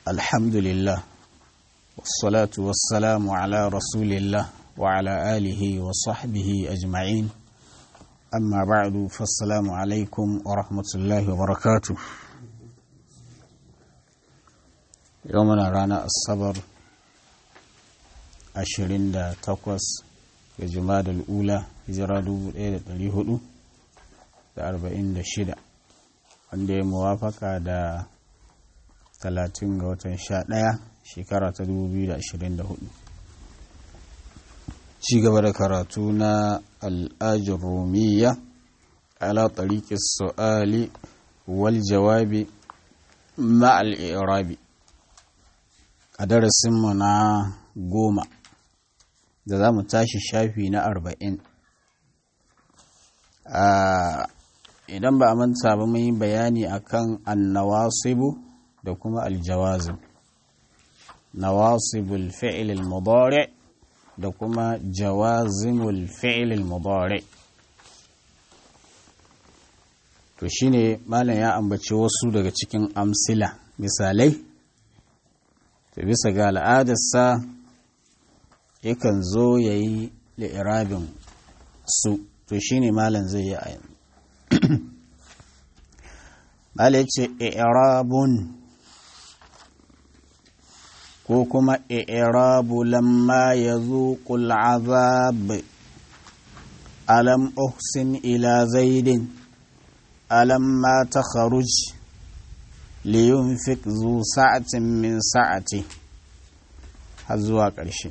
الحمد لله والصلاة والسلام على رسول الله وعلى آله وصحبه أجمعين أما بعد فالسلام عليكم ورحمة الله وبركاته يومنا رانا الصبر ashirin da takwas ga jumadal ula hijira dubu ɗaya da ɗari hudu da arba'in da shida wanda ya muwafaka da talatin ga watan sha ɗaya shekara ta dubu biyu da ashirin da hudu ci gaba da karatu na al'ajin romiya ala tariki su'ali wal jawabi ma'al irabi a darasinmu na goma da za mu tashi shafi na arba'in idan ba a manta ba mun yi bayani akan annawasibu da kuma aljawazim nawasibul fi'il al-mudari da kuma jawazimul fi'il al-mudari to shine malam ya ambaci wasu daga cikin amsila misalai to bisa ga al'adarsa yakan zo ya yi li'irabin su to shi ne malam zai yi a yanzu malam ce i'rabun ko kuma i'rabu lamma ya zuƙul azab alam uhsin ila zaidin alam ma ta kharuj liyunfik zu sa'atin min sa'ati har zuwa ƙarshe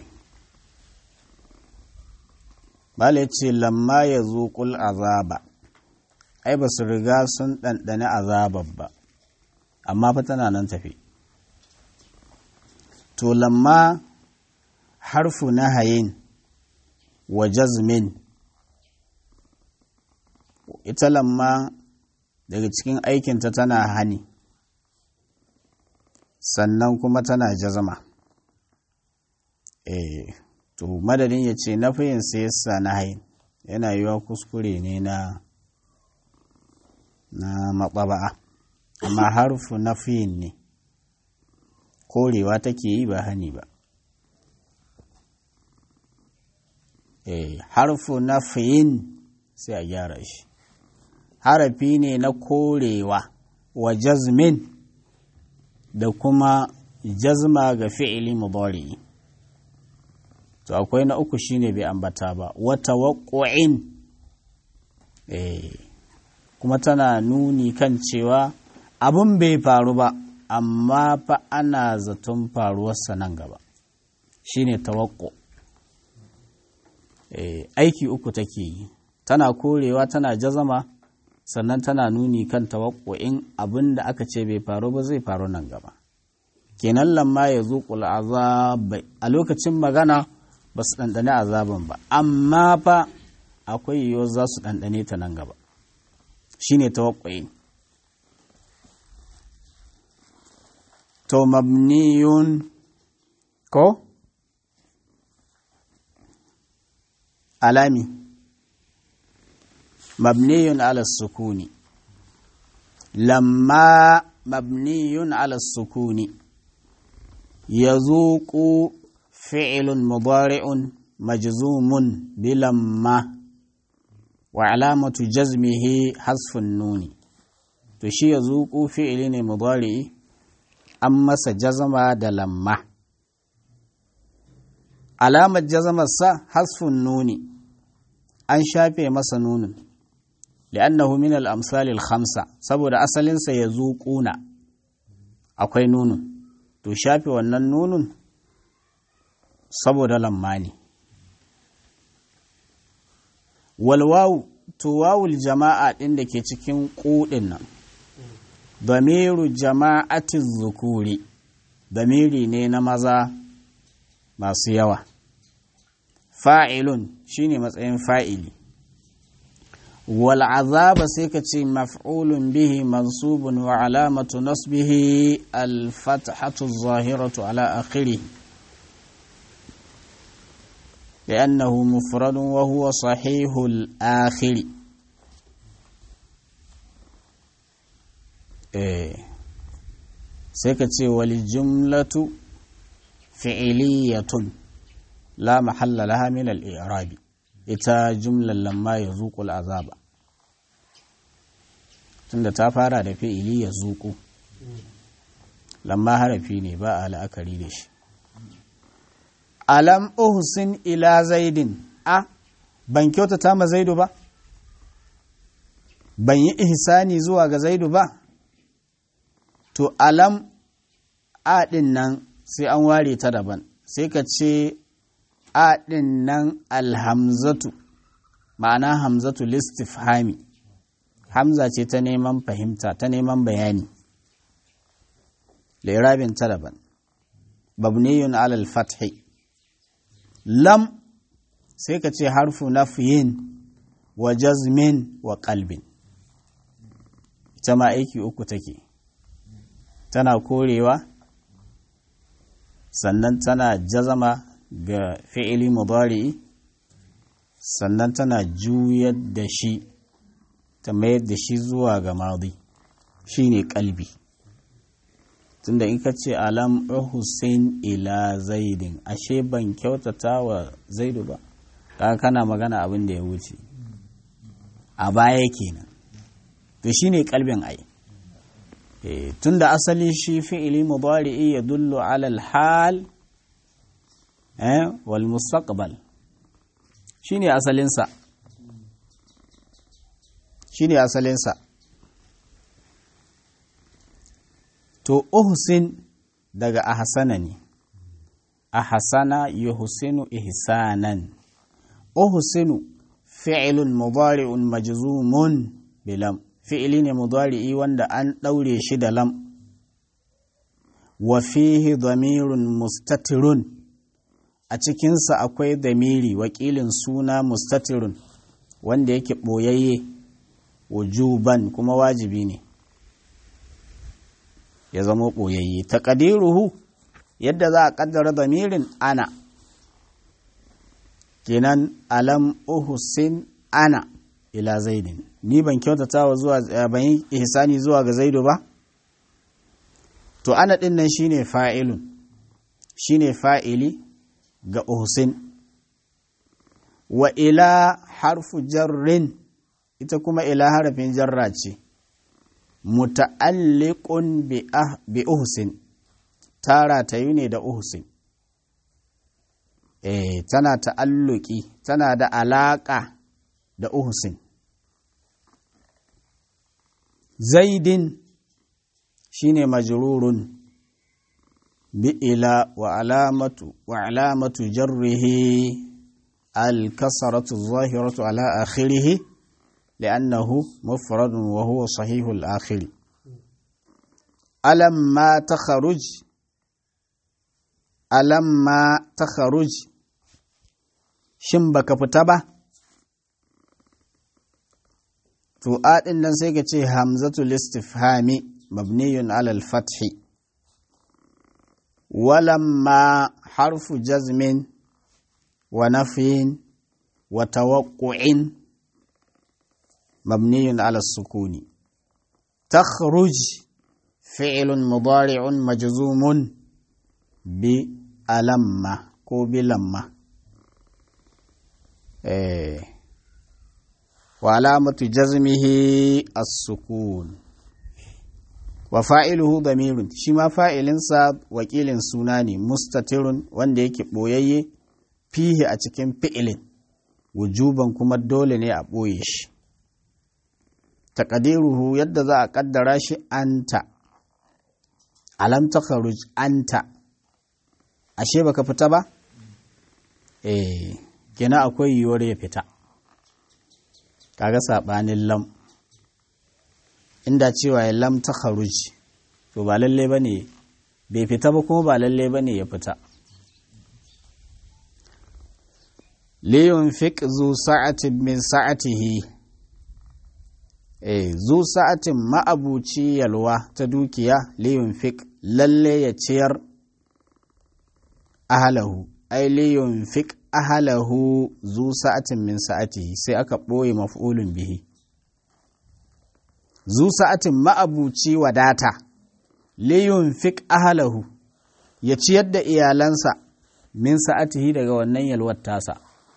Bala ya ce, lamma ya zuƙul azaba, ai ba su riga sun ɗanɗani azabar ba, amma fa tana nan tafi. To, lamma harfu na hayin wa jazmin, ita lamma daga cikin aikinta tana hani, sannan kuma tana jazama. Eh. to madadin ya ce na fiyin yasa na hain yana yiwa kuskure ne na na maɓaba'a amma harfu na fiyin ne korewa take yi ba hani ba eh harfu na fiyin sai a gyara shi harafi ne na korewa wa jazmin da kuma jazma ga fi'ili mudari'i to akwai na uku shine bai ambata ba wata waƙo'in kuma tana nuni kan cewa abin bai faru ba amma fa ana zaton faruwarsa nan gaba shine tawakko aiki uku take yi tana korewa tana jazama sannan tana nuni kan tawakko'in abin da aka ce bai faru ba zai faru nan gaba kenan lamma ya zuƙul azab a lokacin magana ba su ɗanɗane azaban ba amma fa akwai yiwuwar za su ɗanɗane ta nan gaba shi ne tawakwayi to mabniyun ko alami mabniyun ala sukuni lamma mabniyun ala sukuni ya zuƙu فعل مضارع مجزوم بلما وعلامة جزمه حذف النون تشي يذوق فعل مضارع أما سجزم دلما علامة جزم السا حذف النون أن شافي مس نون لأنه من الأمثال الخمسة سبب أصل سيذوقون أكوي نون تشافي ونن نون saboda lamma ne walwawu to wawul jama'a ɗin da ke cikin ƙuɗin nan damiru jama'atin zukuri damiri ne na maza masu yawa fa'ilun shine matsayin fa'ili wal azaba sai ka ce maf'ulun bihi mansubun wa alamatu nasbihi al-fathatu zahiratu ala akhirih لأنه مفرد وهو صحيح الآخر sai ka ce wali jumlatu fi'iliyatun la mahalla laha min al-i'rabi ita jumlar lamma ya zuƙul azaba tunda ta fara da fi'ili ya zuƙu lamma harafi ne ba a la'akari da shi alam uhsin ila zaidin a ban kyautata ma zaidu ba ban yi ihsani zuwa ga zaidu ba to alam a ɗin nan sai an ware ta daban sai ka ce a ɗin nan alhamzatu ma'ana hamzatu listifhami hamza ce ta neman fahimta ta neman bayani lirabin ta daban babniyun alal fathi lam sai ka ce harfu nafiyin wa jazmin wa kalbin ita ma aiki uku take tana korewa sannan tana jazama ga fi'ili mudari'i sannan tana juyar da shi ta mayar da shi zuwa ga madi shine kalbi tunda in ka ce alam hussein ila zaidin ashe ban kyautata wa zaidu ba kaga kana magana abin da ya wuce a baya kenan to shine kalbin ai tunda asali shi fi'ili mudari'i ya dullu ala al-hal eh wal mustaqbal shine asalin sa shine asalin sa to uhsin daga ahsana ne ahsana yuhsinu ihsanan uhsinu fi'lun mudari'un majzumun bilam fi'ili ne mudari'i wanda an ɗaure shi da lam wa fihi damirun mustatirun a cikinsa akwai damiri wakilin suna mustatirun wanda yake ɓoyayye wujuban kuma wajibi ne ya zama ɓoyayye taƙadiruhu yadda za a ƙaddara damirin ana kenan alam uhusin ana ila zaidin ni ban kyautata wa zuwa ban yi ihsani zuwa ga zaidu ba to ana din nan shine fa'ilun shine fa'ili ga uhsin wa ila harfu jarrin ita kuma ila harafin jarra ce muta'alliqun bi ah, bi uhsin tara ta yi ne da uhsin eh tana ta'alluki tana da alaka da uhsin zaidin shine majrurun bi ila wa alamatu wa alamatu jarrihi al-kasratu adh-dhahiratu ala akhirih li'annahu mufradun wa huwa sahihu al-akhir alam ma takhruj alam ma takhruj shin baka fita ba to a ɗin nan sai ka ce hamzatul istifhami mabniyun alal fathi walamma harfu jazmin wa nafyin wa tawaqqu'in mabniyun ala sukuni takhruj fi'lun mudari'un majzumun bi alamma ko bi lamma eh وعلامة جزمه السكون وفاعله ضمير شما فاعل سا وكيل سناني مستتر wanda yake boyayye fihi a cikin fi'ilin wujuban kuma dole ne a ɓoye shi taƙadiruhu yadda za a ƙaddara shi anta alam takharuj anta ashe baka fita ba eh kina akwai yiwuwar ya fita kaga saɓanin lam inda cewa ya lam ta kharuj to ba lalle ba ne bai fita ba kuma ba lalle ba ne ya fita liyun fiq zu sa'atin min sa'atihi eh zu sa'atin ma'abuci yalwa ta dukiya liyun fiq lalle ya ciyar ahalahu ai liyun fiq ahalahu zu sa'atin min sa'atihi sai aka ɓoye maf'ulun bihi zu sa'atin ma'abuci wadata liyun fik ahalahu ya ciyar da iyalansa min sa'atihi daga wannan yalwar tasa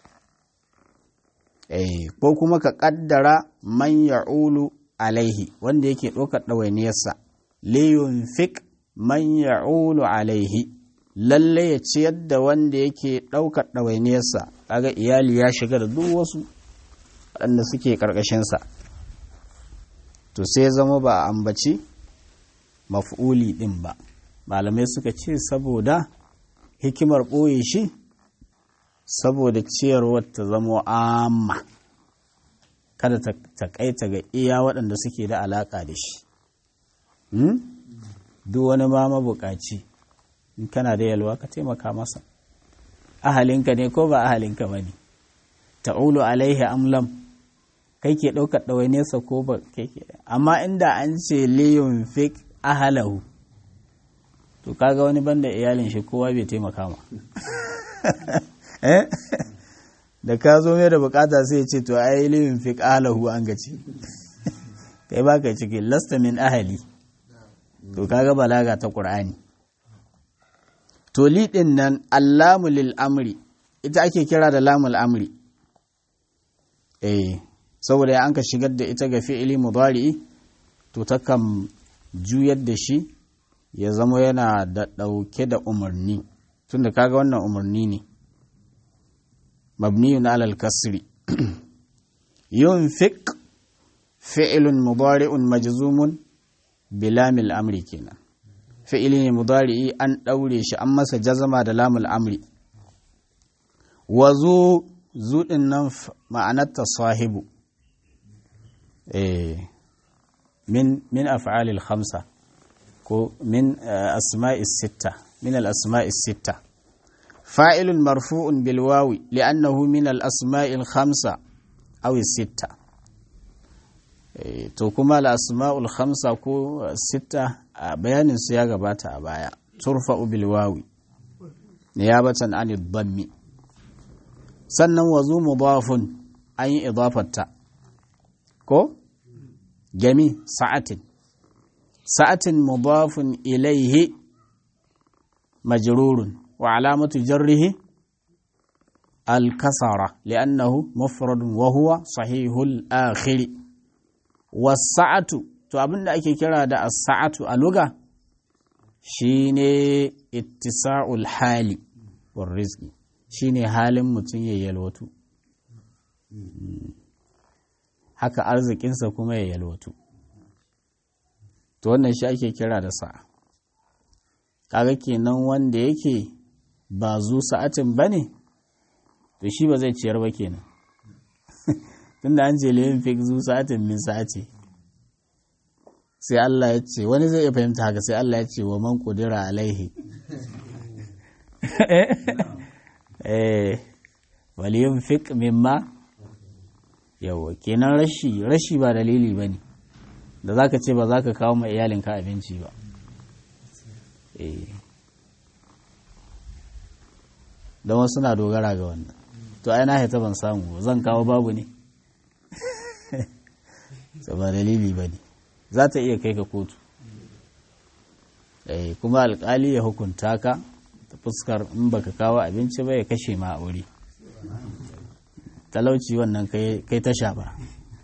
eh ko kuma ka kaddara man ya'ulu alaihi wanda yake ɗaukar ɗawainiyarsa liyun fik man ya'ulu alaihi lalle ya ciyar da wanda yake ɗaukar ɗawainiyarsa kaga iyali ya shiga da duk wasu waɗanda suke ƙarƙashinsa to sai zama ba a ambaci maf'uli ɗin ba malamai suka ce saboda hikimar ɓoye shi saboda ciyarwar ta zama amma kada ta kaita ga iya waɗanda suke da alaƙa da shi duk wani ma mabukaci in kana da yalwa ka taimaka masa ahalinka ne ko ba ahalinka ba ne ta'ulu alaihi amlam kai ke ɗaukar ɗawainiyarsa ko ba kai ke amma inda an ce liyun fik ahalahu to kaga wani banda iyalin shi kowa bai taimaka ma da ka zo mai da bukata sai ce to ai liyun fik ahalahu an gaci kai baka ciki lasta min ahali to kaga balaga ta qur'ani to liɗin nan allamu lil amri ita ake kira da lamul amri eh saboda ya an ka shigar da ita ga fi'ili mudari'i to takan juyar da shi ya zama yana da ɗauke da umarni tunda kaga wannan umarni ne mabniyun alal kasri yunfiq fi'ilun mudari'un majzumun bilamil amri kenan fi'ili ne mudari'i an ɗaure shi an masa jazama da lamul amri wa zu zuɗin nan ma'anarta sahibu min min af'alil khamsa ko min asma'is sitta min al asma'is sitta fa'ilun marfu'un bil wawi li'annahu min al asma'il khamsa aw sitta to kuma al asma'ul khamsa ko sitta a bayanin su ya gabata a baya turfa'u bil wawi niyabatan an dhammi sannan wazu mudafun an yi idafarta ko gami sa'atin sa'atin mudafun ilaihi majrurun wa alamatu jarrihi al-kasara li'annahu mufradun wa huwa sahihul akhiri was-sa'atu to abinda ake kira da as-sa'atu a luga shine ittisa'ul hali war rizqi shine halin mutum ya yalwatu haka arzikinsa kuma ya yalwatu to wannan shi ake kira da sa'a kaga kenan wanda yake ba zu sa'atin ba ne to shi ba zai ciyar ba kenan tunda an ce limin fik zu sa'atin min sa'ati sai Allah ya ce wani zai iya fahimta haka sai Allah ya ce wa man kudira alaihi eh waliyun fik mimma yawa kenan rashi rashi ba dalili ba ne da za ka ce ba za ka kawo ma iyalinka abinci ba don wasu na dogara ga wannan to ai na haita ban samu zan kawo babu ne ba dalili ba ne za ta iya kai ka kotu kuma alkali ya hukunta ka ta fuskar in baka kawo abinci ba ya kashe ma a wuri talauci wannan kai tasha ba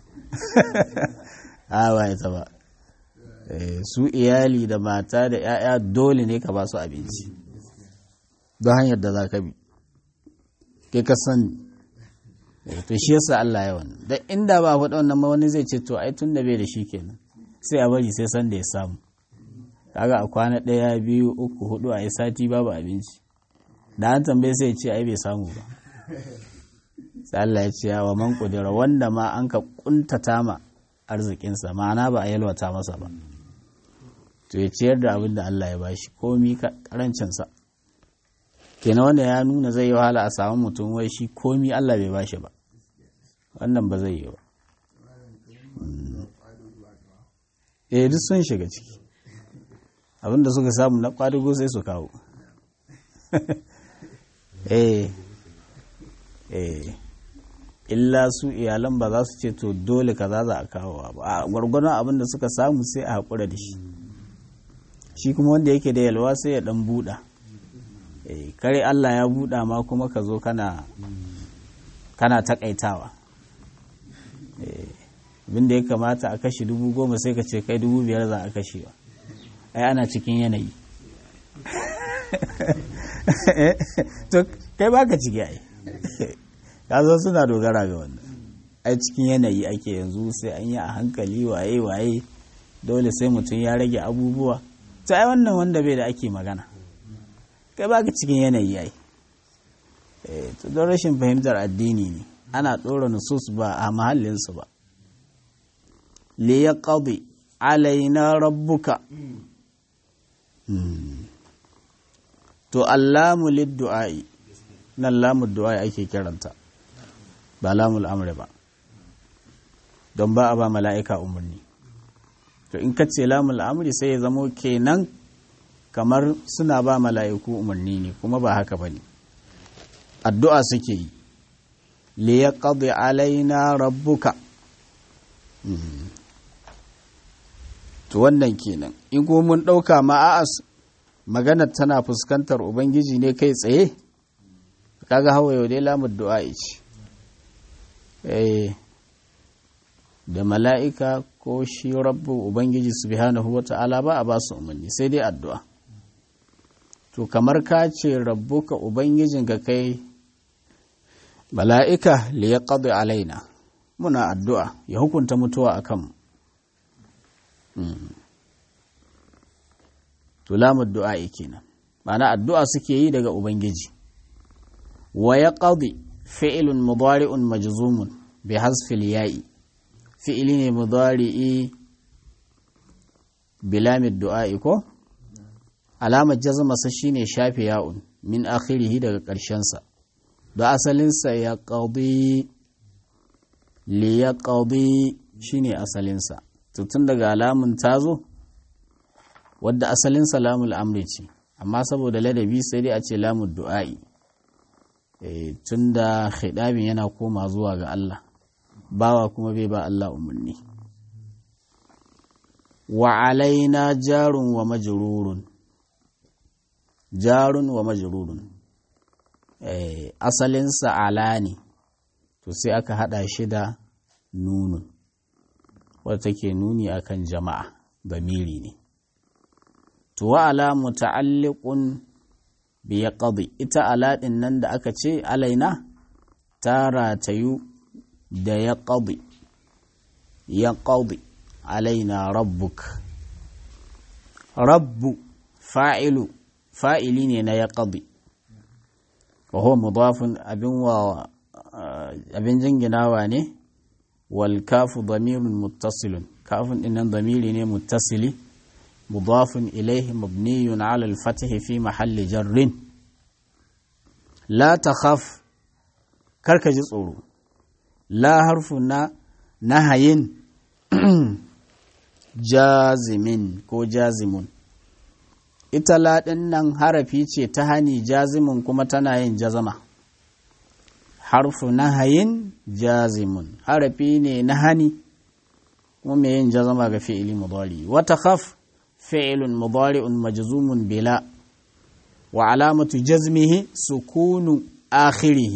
a ba ita ba su iyali da mata da 'ya'ya dole ne ka ba su abinci don hanyar da za ka bi kai ka sani to shi yasa Allah ya wannan da inda ba faɗa wannan ma wani zai ce to ai tun da bai da shi kenan sai a bari sai san da ya samu kaga a kwana ɗaya biyu uku hudu a yi sati babu abinci da an tambaye sai ce ai bai samu ba sai Allah ya ce wa man kudura wanda ma an ka kuntata ma arzikinsa ma'ana ba a yalwata masa ba to ya ciyar da abin da Allah ya bashi komi karancinsa kenan wanda ya nuna zai yi wahala a samu mutum wai shi komi Allah bai bashi ba wannan ba zai yi ba eh duk sun shiga ciki abinda suka samu na kwadugo sai su kawo eh eh illa su iyalan ba za su ce to dole kaza za a kawo ba a gwargwadon abinda suka samu sai a haƙura da shi shi kuma wanda yake da yalwa sai ya dan buɗa kare Allah ya buɗa ma kuma ka zo kana kana takaitawa abinda ya kamata a kashe dubu goma sai ka ce kai dubu biyar za a kashewa ai ana cikin yanayi to kai baka ciki ai ka zo suna dogara ga wannan ai cikin yanayi ake yanzu sai an yi a hankali waye waye dole sai mutum ya rage abubuwa to ai wannan wanda bai da ake magana kai baka cikin yanayi ai to don rashin fahimtar addini ne ana ɗora nusus ba a mahallinsu ba li ya ƙabi alaina rabbuka to allamu liddu'a'i nan lamu du'a'i ake kiranta ba lamul amri ba don ba a ba mala'ika umarni to in ka ce lamul amri sai ya zamo kenan kamar suna ba mala'iku umarni ne kuma ba haka ba ne addu'a suke yi li ya alaina rabbuka to wannan kenan in kuma mun ɗauka ma'a'as maganar tana fuskantar ubangiji ne kai tsaye kaga hawa yau dai lamun du'a ce da mala'ika ko shi rabbu ubangiji subhanahu wa ta'ala ba a ba su umarni sai dai addu'a to kamar ka ce rabbuka ubangijin ga kai mala'ika li ya alaina muna addu'a ya hukunta mutuwa a kanmu to lamun du'a kenan ma'ana addu'a suke yi daga ubangiji wa ya qadi fi'lun mudari'un majzumun bi hasfil ya'i fi'ili ne mudari'i bilamid du'a'i ko alamar jazmasa shine shafe ya'un min akhirihi daga ƙarshensa da asalinsa ya qadi li ya qadi shine asalinsa tun daga alamun tazo wadda asalin salamul amri ce amma saboda ladabi sai dai a ce lamun du'a'i tun da khidabin yana koma zuwa ga Allah bawa kuma bai ba Allah umarni wa alaina jarun wa majrurun jarun wa majrurun asalinsa ala ne to sai aka hada shi da nunun wadda take nuni akan jama'a bamiri ne to wa ala muta'alliqun bi yaqdi ita ala din nan da aka ce alaina ta ratayu da yaqdi yaqdi alaina rabbuk rabbu fa'ilu fa'ili ne na yaqdi wa huwa mudafun abin wa abin jinginawa ne wal kafu damirun muttasilun kafin dinnan damiri ne muttasili مضاف إليه مبني على الفتح في محل جر لا تخاف كرك جسورو لا حرف نهي جازم كو جازم ita laɗin nan harafi ce ta hani jazimun kuma tana yin jazama harfu nahayin jazimun harafi ne na hani kuma mai yin jazama ga fi'ili mudari wata khaf فعل مضارع مجزوم بلا وعلامة جزمه سكون آخره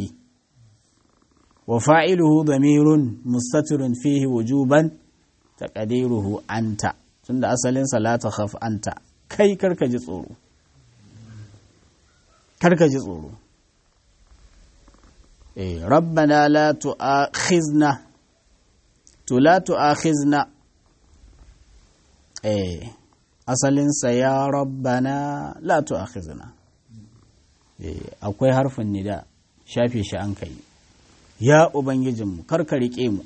وفاعله ضمير مستتر فيه وجوبا تقديره أنت تند أصل لا تخف أنت كي كرك جسور كرك جسور إيه ربنا لا تؤاخذنا لا تؤاخذنا إيه asalinsa ya rabbana la tu'akhizna akwai harfin nida shafe shi an kai ya ubangijinmu karka rike mu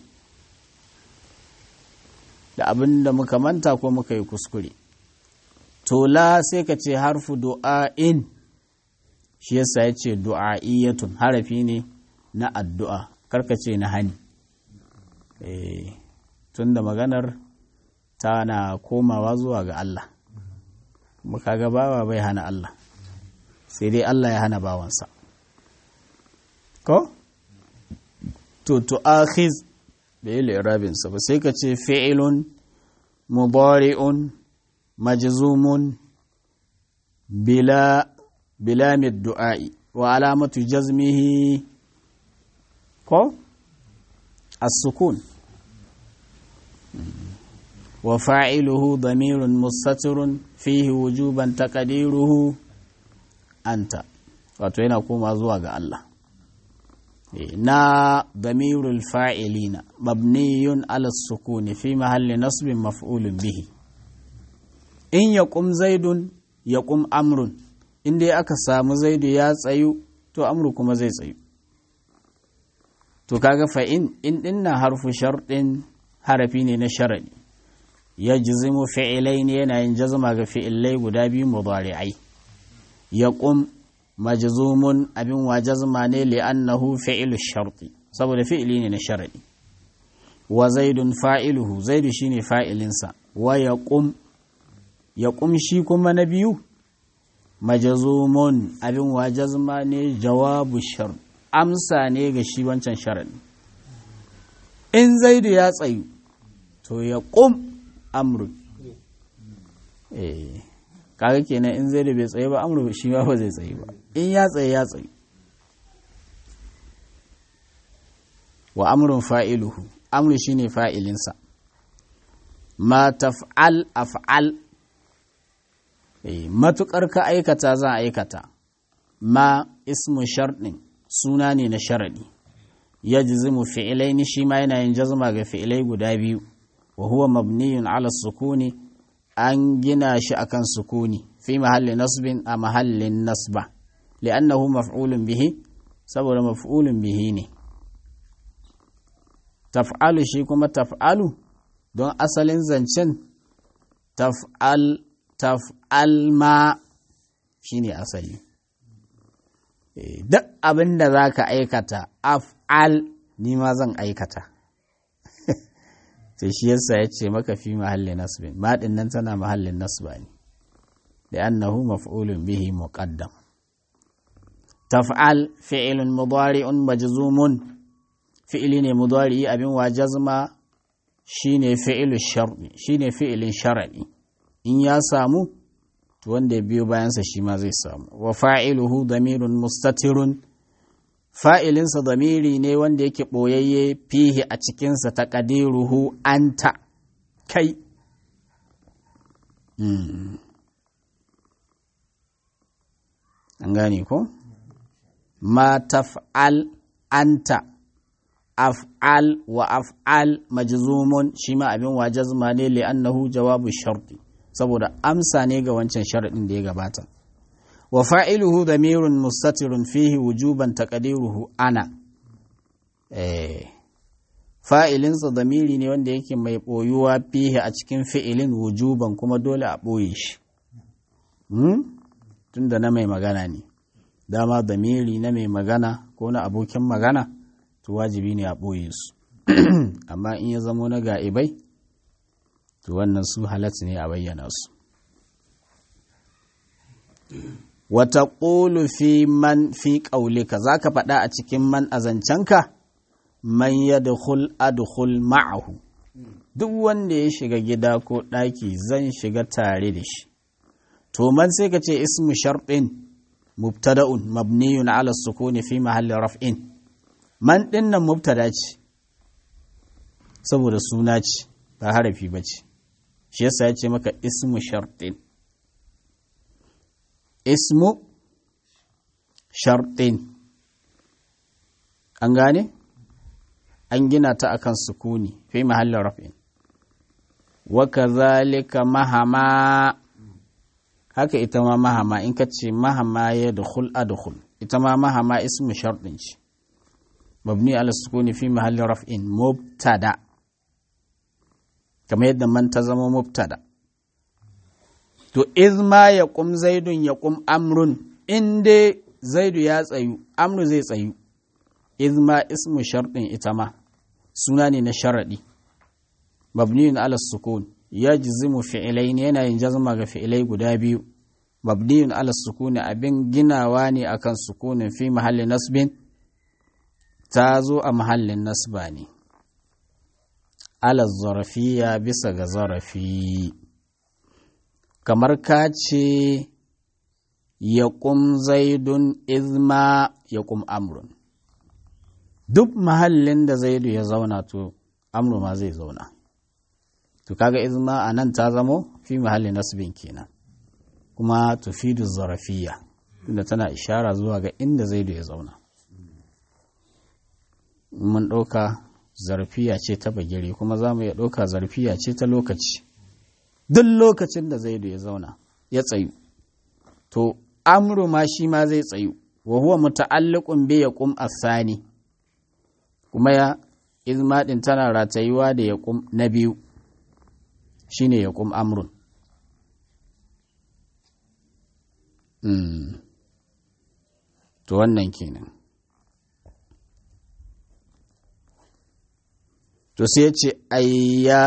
da abin da muka manta ko muka yi kuskure to la sai ka ce harfu du'a'in shi yasa ya ce du'a'iyyatun harafi ne na addu'a karka ce na hani tun da maganar tana komawa zuwa ga Allah kuma kaga bawa bai hana Allah sai dai Allah ya hana bawansa ko to to akhiz bai li'rabinsa ba sai ka ce fi'ilun mudari'un majzumun bila bila du'a'i wa alamatu jazmihi ko as-sukun wa fa'iluhu damirun mustatirun fihi wujuban taqdiruhu anta wato yana koma zuwa ga Allah na damirul fa'ilina mabniyun ala sukuni fi mahalli nasbin maf'ulun bihi in yaqum zaidun yaqum amrun inda aka samu zaidu ya tsayu to amru kuma zai tsayu to kaga fa in in dinna harfu sharɗin harafi ne na sharadi ya jizimu fi'ilai ne yana yin jazma ga fi'ilai guda biyu mudari'ai yaqum majzumun abin wa jazma ne li'annahu fi'lu sharti saboda fi'ili ne na sharadi wa zaidun fa'iluhu zaidu shine fa'ilinsa wa yaqum yaqum shi kuma na biyu majazumun abin wa jazma ne jawabu shar amsa ne ga shi wancan sharadi in zaidu ya tsayu to ya ƙum amru eh kaga kenan in zaidu bai tsaye ba amru shi ma ba zai tsaye ba in ya tsaye ya tsaye wa amrun fa'iluhu amru shine fa'ilinsa ma taf'al af'al matuƙar ka aikata za a aikata ma ismu sharɗin suna ne na sharaɗi ya jizimu fi'ilai ni shi ma yana yin jazma ga fi'ilai guda biyu wa huwa mabniyun ala sukuni an gina shi akan sukuni fi mahalli nasbin a mahallin nasba li'annahu maf'ulun bihi saboda maf'ulun bihi ne taf'alu shi kuma taf'alu don asalin zancen taf'al taf'al ma shi ne asali duk abin da za ka aikata af'al ni ma zan aikata sai shi yasa ya ce maka fi mahallin nasbin maɗin nan tana mahallin nasba ne da annahu maf'ulun bihi muqaddam taf'al fi'ilun mudari'un majzumun fi'ili ne mudari abin wa jazma shine fi'ilu shar'i shine fi'ilin shar'i in ya samu to wanda ya biyo bayansa shi ma zai samu wa fa'iluhu damirun mustatirun fa'ilinsa damiri ne wanda yake ɓoyayye fihi a cikinsa ta ƙadiruhu anta kai an gane ko ma taf'al anta af'al wa af'al majzumun shi ma abin wa jazma ne li'annahu jawabu sharti saboda amsa ne ga wancan sharaɗin da ya gabata wa fa'iluhu damirun mustatirun fihi wujuban taqdiruhu ana eh fa'ilinsa damiri ne wanda yake mai ɓoyuwa fihi a cikin fi'ilin wujuban kuma dole a ɓoye shi tun da na mai magana ne dama damiri na mai magana ko na abokin magana to wajibi ne a ɓoye su amma in ya zamo na ga'ibai to wannan su halatta ne a bayyana su wata ƙulu fi man fi ƙaulika za ka faɗa a cikin man a zancenka man ya dukul adukul ma'ahu duk wanda ya shiga gida ko ɗaki zan shiga tare da shi to man sai ka ce ismu sharɗin mubtada'un mabniyun ala sukuni fi mahallin raf'in man ɗin nan mubtada ce saboda suna ce ba harafi ba ce shi yasa ya ce maka ismu sharɗin ismu sharɗin an gane an gina ta akan sukuni fi mahallin rafin wa kazalika mahama haka ita ma mahama in ka ce mahama ya dukhul adkhul ita ma mahama ismu sharɗin ce mabni ala sukuni fi mahallin rafin mubtada kamar yadda man ta zama mubtada to izma ya kum zaidun ya kum amrun in dai zaidu ya tsayu amru zai tsayu izma ismu sharɗin ita ma suna ne na sharaɗi mabniyun ala sukun ya jizimu fi'ilai ne yana yin jazma ga fi'ilai guda biyu mabniyun ala sukuni abin ginawa ne akan sukunin fi mahallin nasbin ta zo a mahallin nasba ne ala zarafiya bisa ga zarafi kamar ka ce ya ƙum zaidun izma ya ƙum amrun duk mahallin da zaidu ya zauna to amru ma zai zauna to kaga izma a nan ta zamo fi mahallin nasibin kenan kuma tufidu zarafiya tunda tana ishara zuwa ga inda zaidu ya zauna mun ɗauka zarfiya ce ta bagire kuma za mu iya ɗauka zarfiya ce ta lokaci duk lokacin da zaidu ya zauna ya tsayu to amru ma shi ma zai tsayu wa huwa muta'alliqun bi yaqum asani kuma ya izma din tana ratayuwa da yaqum na biyu shine yaqum amrun mm. to wannan kenan to sai ce ayya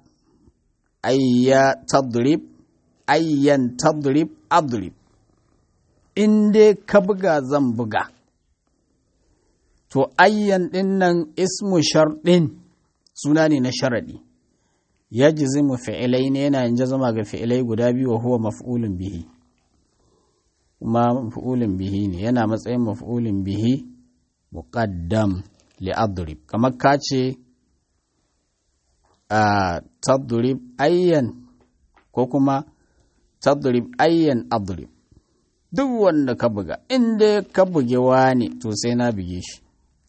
ayya tadrib ayyan tadrib adrib in dai ka buga zan buga to ayyan din nan ismu sharɗin suna ne na sharaɗi ya jizimu fi'ilai ne yana yin jazama ga fi'ilai guda biyu wa huwa maf'ulun bihi kuma maf'ulun bihi ne yana matsayin maf'ulun bihi muqaddam li adrib kamar ka ce a tadrib ayyan ko kuma tadrib ayyan adrib duk wanda ka buga inda ka buge wani to sai na buge shi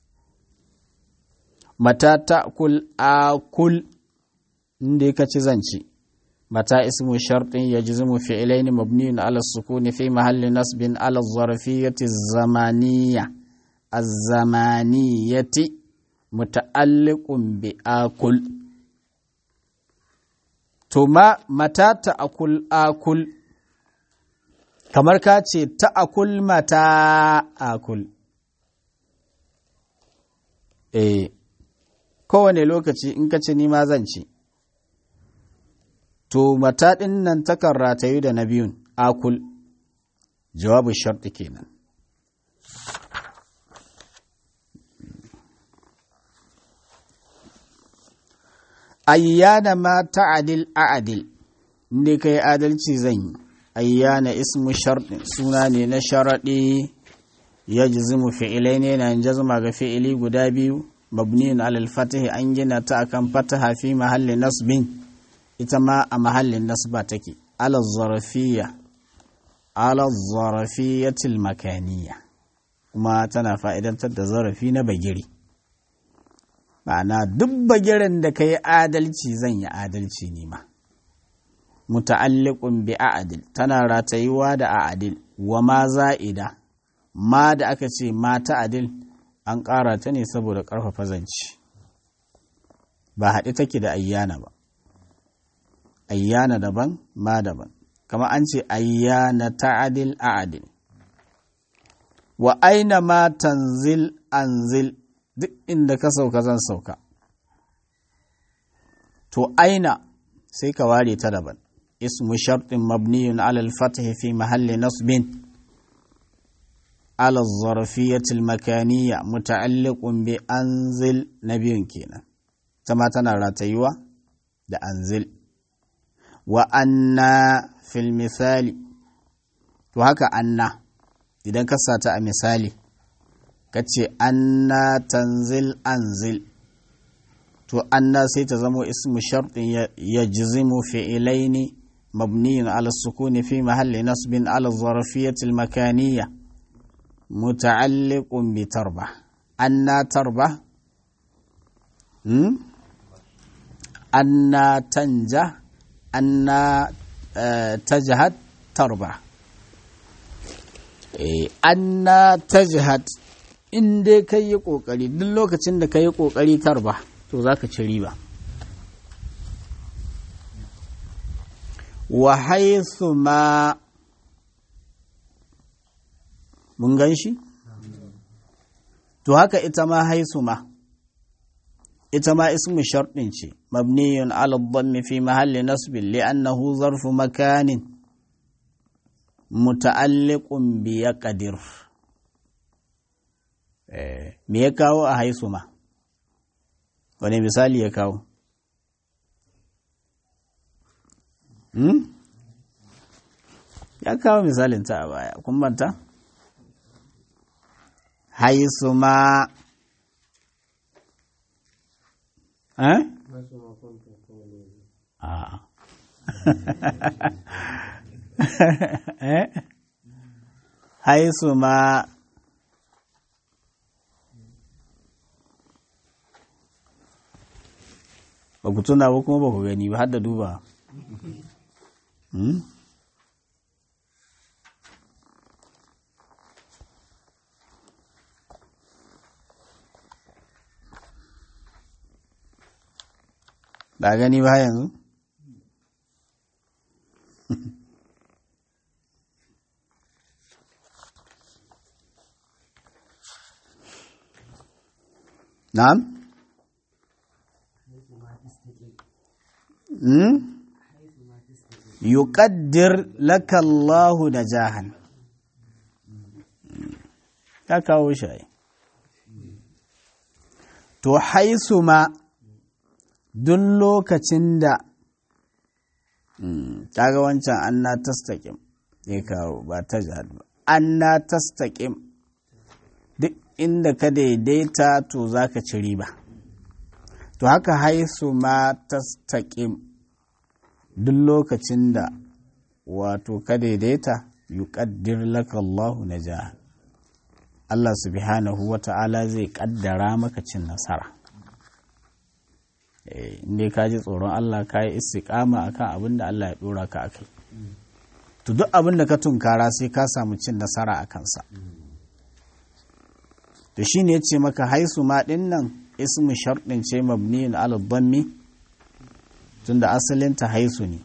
mata ta'kul akul inda ka ci zanci mata ismu shartin yajzimu fi'lain mabniun ala sukuni fi mahalli nasbin ala zarfiyyati zamaniyya az-zamaniyati muta'alliqun bi akul to ma mata ta'kul akul kamar ka ce ta'akul mata akul eh kowane lokaci in ka ce nima zan ci to mata ɗin nan takan ratayu da na biyun akul jawabu sharɗi kenan ayyana ma ta'adil a'adil inda kai adalci zan yi ayyana ismu sharɗin suna ne na sharaɗi ya jizimu fi'ilai ne na jazma ga fi'ili guda biyu mabniyin alal fatahi an gina ta akan fataha fi mahallin nasbin ita ma a mahallin nasba take alal zarafiya alal zarafiyatil makaniya kuma tana fa'idantar da zarafi na bagiri ma'ana duk bagiren da ka yi adalci zan yi adalci ne ma muta'alliqun bi a'dil tana ratayuwa da a'dil wa ma za'ida ma da aka ce ma ta'adil an ƙara ta ne saboda ƙarfafa zanci ba haɗe take da ayyana ba ayyana daban ma daban kama an ce ayyana ta'adil a'dil wa aina ma tanzil anzil duk inda ka sauka zan sauka to aina sai ka ware ta daban اسم شرط مبني على الفتح في محل نصب على الظرفية المكانية متعلق بأنزل نبي كينا كما تنرى تيوى ده أنزل وأن في المثال وهكا أن إذا كسات مثالي كتشي أن تنزل أنزل to anna sai ta zamo ismu sharɗin ya jizimu fi'ilaini مبني على السكون في محل نصب على الظرفية المكانية متعلق بتربة أن تربة أن تنجح أن تجهد تربة أن تجهد in dai kai yi ƙoƙari duk lokacin da ka yi ƙoƙari tarba to za ka ci riba wa haithu ma mun gan shi? To haka ita ma haithu ma, ita ma ismu sharɗin ce, mabniyun ala dhammi fi mahalli nasbin li'annahu zarfu makanin muta'alliqun bi yaqdir. Me ya kawo a haisu ma? Wane misali ya kawo? ya kawo misalin ta a baya kun banta haisu ma eh a eh haisu ma ba ku tuna ba kuma ba ku gani ba har da duba ba gani ba yanzu na'am hmm? yuqaddir laka Allahu najahan ya kawo shi to haisu ma duk lokacin da kaga wancan an na tastaƙim ya kawo ba ta jihar ba an na tastaƙim duk inda ka daidaita to za ka ci riba to haka haisu ma tastaƙim duk lokacin da wato ka daidaita yuƙaddir laka Allahu na jihar Allah subhanahu wa ta'ala zai ƙaddara maka cin nasara. inda ka ji tsoron Allah ka yi istiƙama akan abin da Allah ya ɗora ka akai to duk abin da ka tunkara sai ka samu cin nasara a kansa to shi ne ce maka haisu ma ɗin nan ismu sharɗin ce mabniyin ala dhammi tunda asalinta haisu ne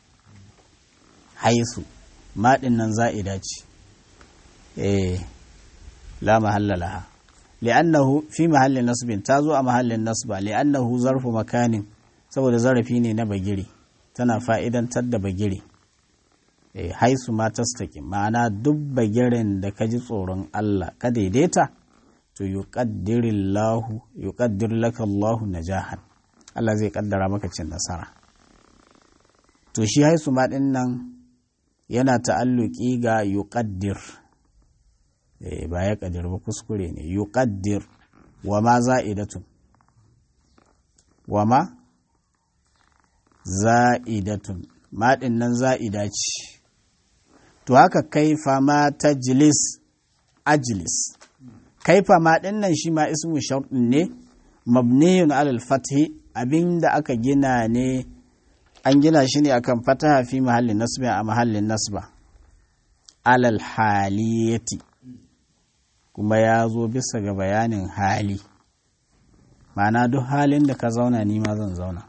haisu ma ɗin nan za'ida ce eh la mahalla laha li'annahu fi mahallin nasbin ta zo a mahallin nasba li'annahu zarfu makanin saboda zarafi ne na bagire tana fa'idantar da bagire e, haisu ma tastaqim ma'ana duk bagiren da ka ji tsoron Allah ka daidaita to yuqaddirillahu yuqaddir laka Allahu najahan Allah zai kaddara maka cin nasara to shi haisu ma din nan yana ta'alluki ga yuqaddir ba ya ƙadir ba kuskure ne yuqaddir wa ma za'idatun wa ma za'idatun maɗin nan za'ida ce to haka kaifa ma tajlis ajlis kaifa ma ɗin nan shi ma ismu sharɗin ne mabniyun alal fathi abinda aka gina ne an gina shi ne akan fataha fi mahallin nasba a mahallin nasba alal haliyati kuma ya zo bisa ga bayanin hali ma'ana duk halin da ka zauna ni ma zan zauna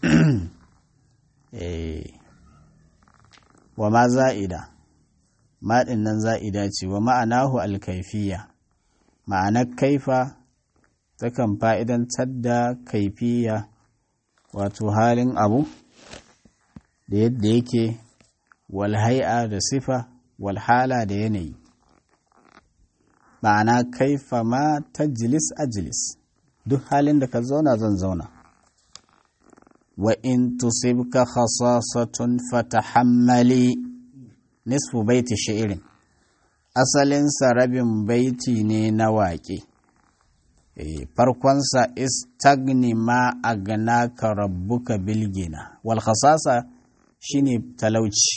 wa ma za'ida maɗin nan za'ida ce wa ma'anahu alkaifiya ma'anar kaifa takan fa'idantar da kaifiya wato halin abu da yadda yake walhai'a da sifa walhala da yanayi ma'ana kaifa ma tajlis ajlis duk halin da ka zauna zan zauna wa in tusibka khasasatun fatahammali nisfu baiti shi'irin asalinsa rabin baiti ne na waƙe farkonsa istagni ma aganaka rabbuka bilgina wal khasasa shine talauci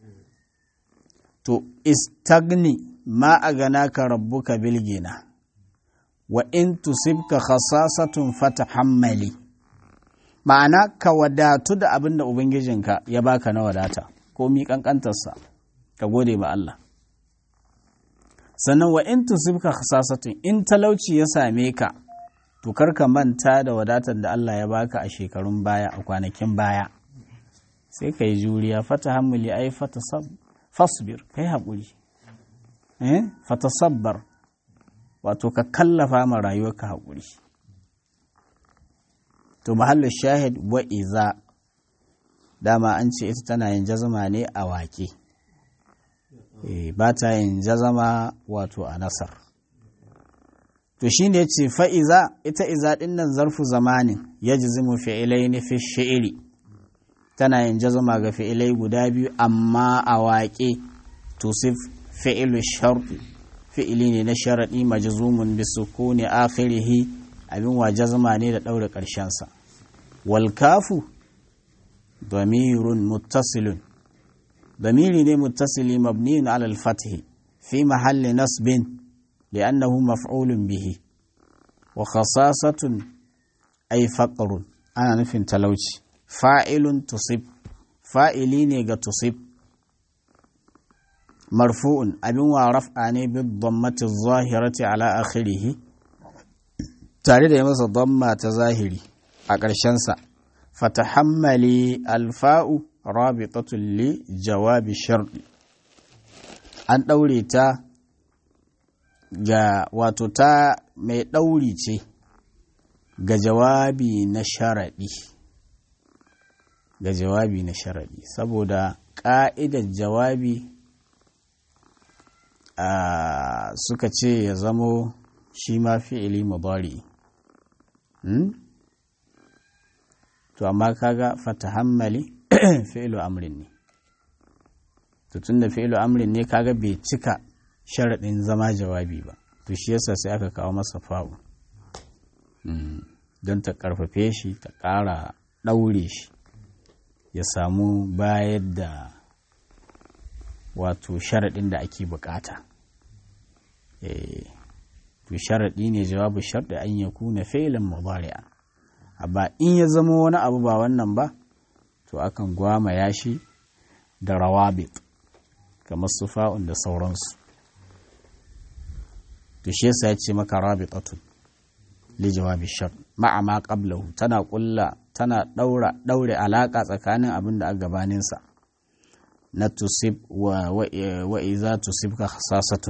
to istagni ma a gana ka rabbuka bilgina wa in tusibka khasasatun fata hammali ma'ana ka wadatu da abin da ubangijinka ya baka na wadata ko mi kankantarsa ka gode ba Allah sannan wa in tusibka khasasatun in talauci ya same ka to kar ka manta da wadatar da Allah ya baka a shekarun baya a kwanakin baya sai ka yi juriya fata hammali ai fata fasbir kai haƙuri fatasabbar wato ka kallafa ma rayuwarka haƙuri to mahallin shahid wa iza dama an ce ita tana yin jazama ne a waƙe ba ta yin jazama wato a nasar to shi ne ce fa'iza ita iza ɗin nan zarfu zamanin ya jizimu fi'ilai ne fi shi'iri tana yin jazama ga fi'ilai guda biyu amma a waƙe tusif fi'lu sharti fi'ili ne na sharaɗi majzumun bi sukuni akhirihi abin wa jazma ne da ɗaure ƙarshensa wal kafu damirun muttasilun damiri ne muttasili mabniyun ala al-fath fi mahalli nasbin li'annahu maf'ulun bihi wa khasasatun ay faqrun ana nufin talauci fa'ilun tusib fa'ili ne ga tusib marfu'un abin wa raf'a ne bi dhammati zahirati ala akhirih tare da yi masa dhamma ta zahiri a ƙarshensa fatahammali alfa'u rabitatun li jawabi sharɗi an ɗaure ta ga wato ta mai ɗauri ce ga jawabi na sharaɗi ga jawabi na sharaɗi saboda ƙa'idar jawabi Uh, suka ce ya zamo shi ma fi'ili mudari hmm? to amma kaga fatahammali fi'ilu amrin ne to tunda fi'ilu amrin ne kaga bai cika sharaɗin zama jawabi ba to shi yasa sai aka kawo masa fa'u hmm. don ta ƙarfafe shi ta ƙara ɗaure shi ya samu bayar da wato sharaɗin da ake bukata to sharaɗi ne jawabu sharɗi an ya kuna fi'ilin mudari'a amma in ya zama wani abu ba wannan ba to akan gwama yashi da rawabit kamar sufa'un da sauransu to shi yasa ya ce maka rabitatun li jawabi shart ma'a ma qablahu tana kulla tana daura daure alaka tsakanin abin da a gabaninsa na tusib wa wa iza tusibka khasasatun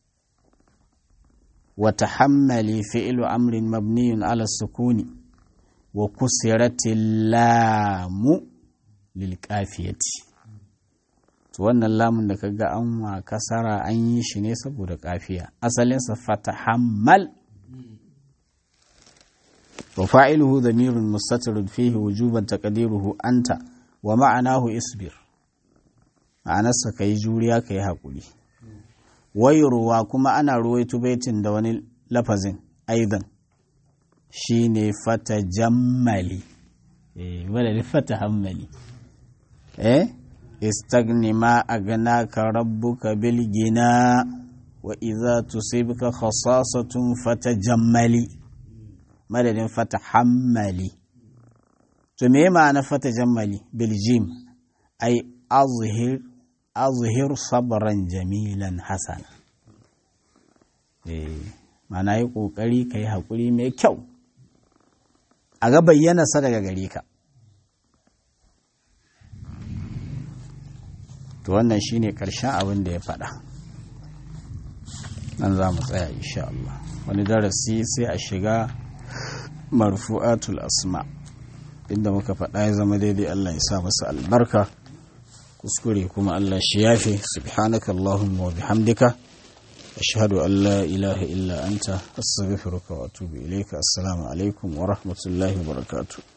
wa tahammali fi'lu amrin mabniyun ala sukuni wa kusirati lamu lil qafiyati to wannan lamun da kaga an wa kasara an yi shi ne saboda kafiya asalin sa fatahammal wa fa'iluhu dhamirun mustatirun fihi wujuban taqdiruhu anta wa ma'anahu isbir ma'anarsa ka yi juriya ka yi haƙuri wayarwa kuma ana ruwaito baitin da wani lafazin aidan shi ne fata jammali eh wadda fata hammali eh istagni ma a gana ka rabbuka bil gina wa iza tusibka khasasatun fata jammali madadin fata hammali to me ma'ana fata jammali bil jim ai azhir azhir sabran jamilan hasana eh mana yi kokari ka yi haƙuri mai kyau a ga bayyanarsa daga gare ka to wannan shine ƙarshen abin da ya faɗa nan za mu tsaya insha Allah wani darasi sai a shiga marfu'atul asma inda muka faɗa ya zama daidai Allah ya sa masa albarka kuskure kuma Allah shi yafe subhanaka Allahumma wa bihamdika ashhadu an la ilaha illa anta astaghfiruka wa atubu ilayka assalamu alaikum wa rahmatullahi wa barakatuh